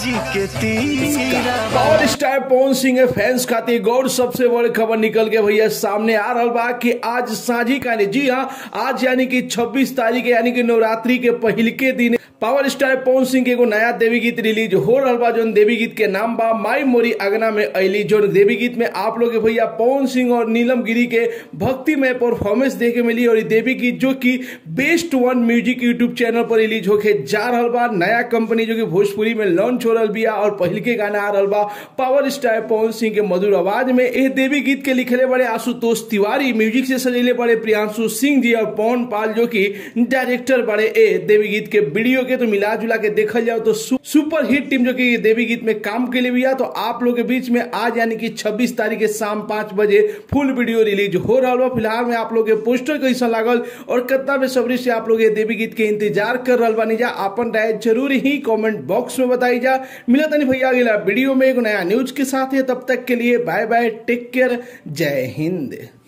जी के तीरा पावर स्टार पवन सिंह के फैंस खातिर गौर सबसे बड़ी खबर निकल के भैया सामने आ रहा बा कि आज साझी कानी जी हाँ आज यानी कि 26 तारीख यानी कि नवरात्रि के पहल के दिन पावर स्टार पवन सिंह के एगो नया देवी गीत रिलीज हो रहा बा जोन देवी गीत के नाम बा माई मोरी अगना में अली जोन देवी गीत में आप लोग के भैया पवन सिंह और नीलम गिरी के भक्ति में परफॉर्मेंस देखे मिली और ये देवी गीत जो कि best one music YouTube channel पर रिलीज होके जा रहा बा नया कंपनी जो कि भोजपुरी में लॉन्च हो रहा बिया और पहल के गाना आ रहा बा पावर स्टार पवन सिंह के मधुर आवाज में यह देवी गीत के लिखले बड़े आशुतोष तिवारी म्यूजिक से सजेले बड़े प्रियांशु सिंह जी और पवन पाल जो कि डायरेक्टर बड़े ए देवी गीत के वीडियो के तो मिला जुला के देखल जाओ तो सु, सुपर हिट टीम जो कि ये देवी गीत में काम के लिए भी तो आप लोग के बीच में आज यानी कि 26 तारीख के शाम पांच बजे फुल वीडियो रिलीज हो रहा बा फिलहाल में आप लोग के पोस्टर कैसा लागल और कितना बेसब्री से आप लोग ये देवी गीत के इंतजार कर रहा बानी जा अपन राय जरूर ही कमेंट बॉक्स में बताई जा मिला तनी भैया अगला वीडियो में एक नया न्यूज के साथ है तब तक के लिए बाय बाय टेक केयर जय हिंद